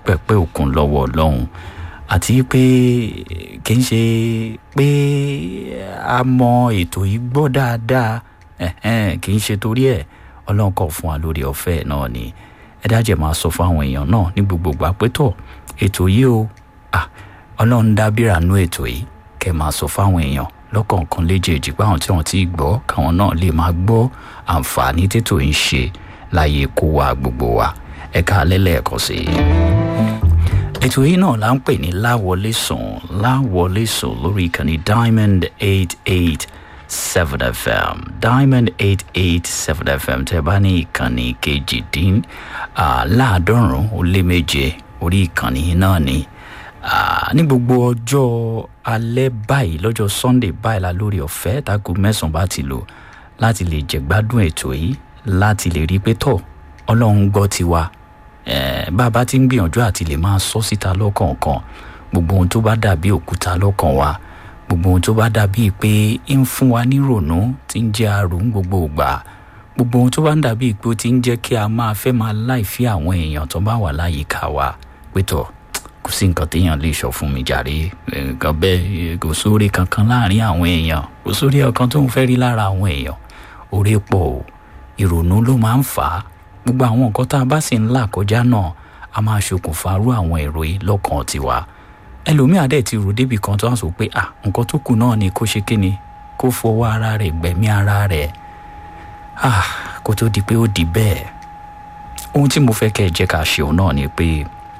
pẹ̀pẹ́ òkun lọ́wọ́ ọlọ́run àti pé kì í ṣe pé a mọ ètò yìí gbọ́ dáadáa kì í ṣe torí ẹ̀ ọlọ́run kọ̀ fún wa lórí ọ̀fẹ́ náà ni ẹ dájẹ́ máa sọ fún àwọn èèyàn náà ní gbogbo ìgbà pé tọ̀ ètò yìí o ọlọ́run dábìrà nú ètò yìí kẹ́ máa sọ fáwọn èèyàn lọ́kọ̀ọ̀kan léjèèjì pé àwọn tí wọ́n ti gbọ́ káwọn náà lè máa gbọ́ àǹfààní tètò ń ṣe láyé kó wa gbogbo wa ẹ̀ka alẹ́ lẹ́ẹ̀kan sí i. ètò yìí náà là ń pè ní láwọlé sùn láwọlé sùn lórí ìkànnì diamond eight eight seven fm diamond eight eight seven fm tẹ́ bá ní ìkànnì kejìdín láàádọ́rùn-ún ó lé méje orí ìkànnì náà ni ní gbogbo ọjọ́ alẹ́ báyìí lọ́jọ́ sunday báyìí la lórí ọ̀fẹ́ tágo mẹ́sàn-án bá ti lò láti lè jẹ̀gbádùn ètò yìí láti lè rí pé tọ̀ ọlọ́run gbọ́ tiwa bá a bá ti ń gbìyànjú àti lè máa sọ síta lọ́kọ̀ọ̀kan gbogbo ohun tó bá dàbí òkúta lọ́kàn wa gbogbo ohun tó bá dàbí pé ń fún wa nírònú tí ń jẹ́ àrùn gbogbo ìgbà gbogbo ohun tó bá ń dàbí pé ó ti ń jẹ́ kí a máa fẹ́ máa láìfí àwọn èèyàn tó bá wà láyìíká wa pé tọ̀ kò sí nǹkan téèyàn lè sọ fún mi jàre nǹkan bẹ́ẹ̀ kò sóore kankan láàrin àwọn èèyàn kò sóore ọ̀kan tó ń fẹ́ rí lára àwọn èèyàn oore pọ̀ o ìrònú ló máa ń fà á gbogbo àwọn nǹkan tá a bá sì ń là kọjá náà a máa ṣokùnfà rú àwọn èrò yìí lọ́kàn tiwa ẹlòmíà dẹ̀ ti rò débi kan tó wá sọ pé à nǹkan tó kù náà ni kó ṣe kíni kó fọwọ́ ara rẹ̀ gbẹ̀mí ara rẹ̀ ah kó tó di pé ó di bẹ́ẹ̀ ohun tí mo fẹ́ kẹ́ ẹ jẹ́ ká ṣe òun náà ni pé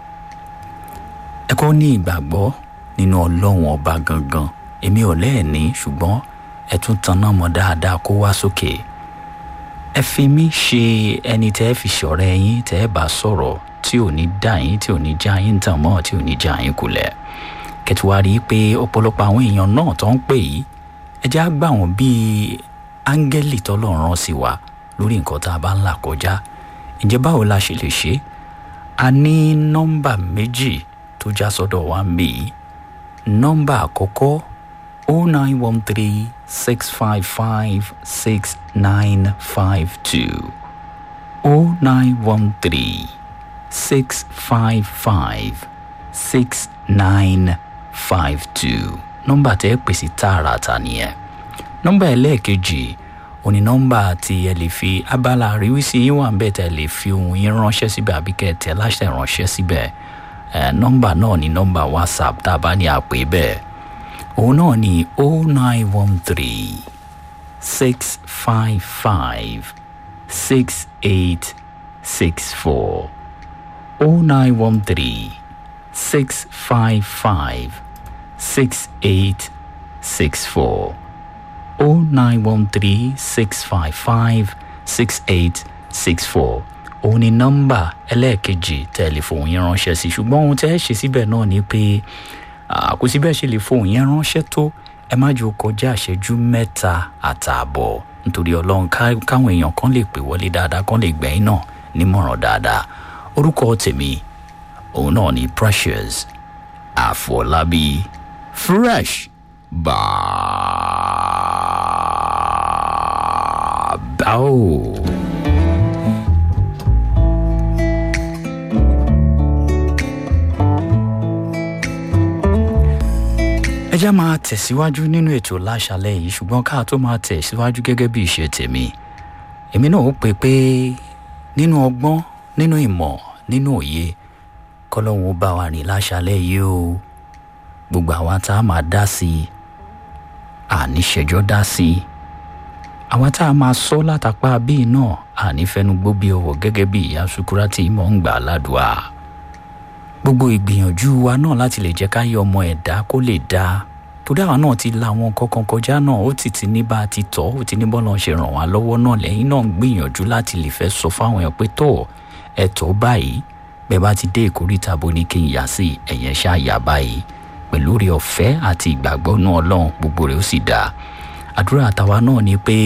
ẹ kọ́ ní ìgbàgbọ́ nínú ọlọ́run ọba gangan èmi ò lẹ́ẹ̀ní ṣùgbọ́n ẹ tún tanná mọ́ dáadáa kó wá sókè ẹ fi mí ṣe ẹni tẹ́ ẹ fi ṣọ̀rẹ́ yín tẹ́ ẹ bá sọ̀rọ̀ tí ò ní dá yín tí ò ní já yín tàn mọ́ tí ò ní já yín kulẹ̀ kẹtùwárí pé ọ̀pọ̀lọpọ̀ àwọn èèyàn náà tó ń pè yìí ẹ já gbà wọ́n bíi áńgẹ́lì tọ́lọ́run sí wa lórí nǹkan tá a bá ń là kọjá ǹjẹ́ báwo la ṣe lè ṣe a ní nọ́mbà méjì tó já sọ́dọ̀ wa ń bì í nọ́mbà àkọ́kọ́ o nine one three six five five six nine five two o nine one three six five five six nine five two nọ́mbà tẹ́ pèsè tààràtà nìyẹn nọ́mbà ẹlẹ́ẹ̀kejì òní nọ́mbà tí ẹ lè fi abala àríwísí yín wà ń bẹ̀ tẹ́ lè fi ohun yín ránṣẹ́ síbẹ̀ àbí kẹ́ ẹ tẹ̀ láṣẹ ránṣẹ́ síbẹ̀ ẹ nọ́mbà náà ní nọ́mbà whatsapp tá a bá ní àpè bẹ́ẹ̀ òun náà ní o nine one three six five five six eight six four o nine one three six five five six eight six four o nine one three six five five six eight six four òun ni nọ́mbà ẹlẹ́ẹ̀kejì tẹlifóònù yẹn ránṣẹ́ sí ṣùgbọ́n ohun tẹ́ ẹ ṣe síbẹ̀ náà ni pé kò sí bẹ́ẹ̀ ṣe lè fohùn yẹn ránṣẹ́ tó ẹ má jò kọjá àṣẹjú mẹ́ta àtààbọ̀ nítorí ọlọ́run káwọn èèyàn kan lè pè wọlé dáadáa kan lè gbẹ̀yìn náà nímọ̀ràn dáadáa orúkọ tèmi òun náà ni precious àfọlábí fresh bàbá o. ẹ já máa tẹ̀síwájú nínú ètò láṣálẹ̀ yìí ṣùgbọ́n ká tó máa tẹ̀síwájú gẹ́gẹ́ bí ìṣe tèmi èmi náà ó pè pé nínú ọgbọ́n nínú ìmọ̀ nínú òye kọ́lọ́hún ó bá wa rìn láṣálẹ̀ yìí o gbogbo àwa tá a máa dá sí i àníṣẹjọ́ dá sí i àwa tá a máa sọ látàpá bíi náà ànífẹnugbó bí ọwọ́ gẹ́gẹ́ bí ìyá sukura tí mò ń gbà ládùúà gbogbo ìgbìyànjú wa náà láti lè jẹ́ ká yọ ọmọ ẹ̀dá kó lè dáa torí àwọn náà ti la àwọn kankan kọjá náà ó ti ti ní bá a ti tọ́ ó ti ní bọ́lá ṣe ràn wá lọ́wọ́ náà lẹ́yìn náà ń gbìyànjú láti lè fẹ́ sọ fáwọn èèyàn pé tọ́ ẹ tọ́ báyìí bẹ́ẹ̀ bá ti dé ìkórìtà bó ní kí n yà sí ẹ̀yẹn ṣáàyà báyìí pẹ̀lú rẹ̀ ọ̀fẹ́ àti ìgbàgbọ́ náà ọlọ́run gbogbo rẹ̀ ó sì dáa àdúrà àtàwa náà ni pé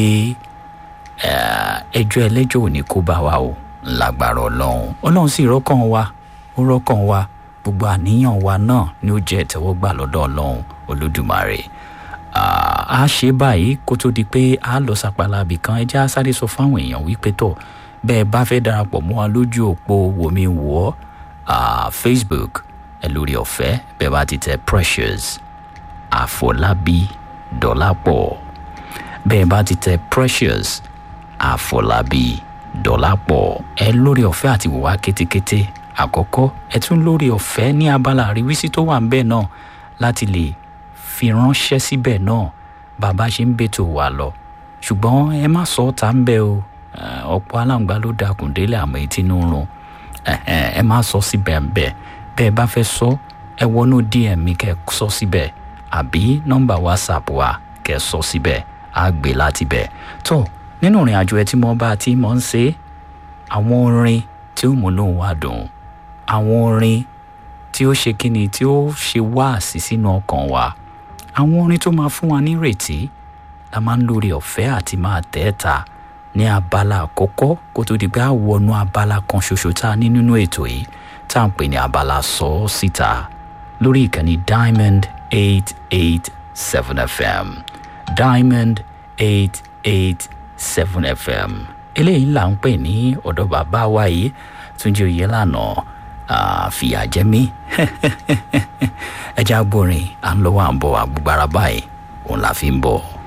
ẹjọ́ ẹlẹ́jọ́ ò ní kó bá wa o lágbára ọlọ́run ọlọ́run sì rọ́kàn wa ó rọ́kàn wa gbogbo àníyàn wa náà ni ó jẹ́ ìtẹ́wọ́gbà lọ́dọ̀ ọlọ́run olódùmarè a ṣe báyìí kó tó di pé a lọ sàpàlà àbì kan ẹ jẹ́ á sáré sọ fáwọn èèyàn wípé tọ̀ bẹ́ẹ̀ bá fẹ́ darapọ̀ mọ́ wa lójú òpó wòmí wò ọ́ uh, facebook ẹ lórí ọ̀fẹ́ bẹ́ẹ̀ bá ti tẹ precious àfọlábí dọ́lápọ̀ bẹ́ẹ̀ bá ti tẹ precious àfọlábí dọ́lápọ̀ ẹ lórí ọ̀fẹ́ àti wòwá kétékété àkọ́kọ́ ẹ tún lórí ọ̀fẹ́ ní abala àríwísí tó wà ń bẹ́ẹ̀ náà láti lè fi ránṣẹ́ síbẹ̀ náà bàbá ṣe ń bètò wà lọ ṣùgbọ́n ẹ má sọ ọ́ ta ń bẹ́ o ọ̀pọ̀ aláǹgbá ló dakùn délé àmọ́ etí ń rún ẹ má sọ síbẹ̀ ń bẹ̀ bẹ́ẹ̀ bá fẹ́ sọ ẹ wọnú dm mi kẹ́ sọ síbẹ̀ àbí nọ́mbà whatsapp wa kẹ́ sọ síbẹ̀ á gbé láti bẹ̀ tó nínú ìrìn àjò ẹ tí mo bá ti mọ̀ ń ṣe àwọn orin tí ó múnú wa dùn àwọn orin tí ó ṣe kíni tí ó ṣe wáàsí sínú ọkàn wa àwọn orin tó máa fún wa nírètí la máa ń lórí ọ̀fẹ́ àti máa tẹ́ ta ní abala àkọ́kọ́ kó tó di pé a wọnú abala kan ṣoṣo tá a ní nínú ètò yìí tá à ń pè ní abala sọ ọ́ síta lórí ìkànnì diamond eight eight seven fm diamond eight eight seven fm eléyìí là ń pè ní ọ̀dọ̀ bàbá wa yìí túnjí oyè lánàá fìyà jẹ mí ẹja gbórin à ń lọ́wọ́ à ń bọ̀ àgbùgbàrà báyìí òun la fi ń bọ̀.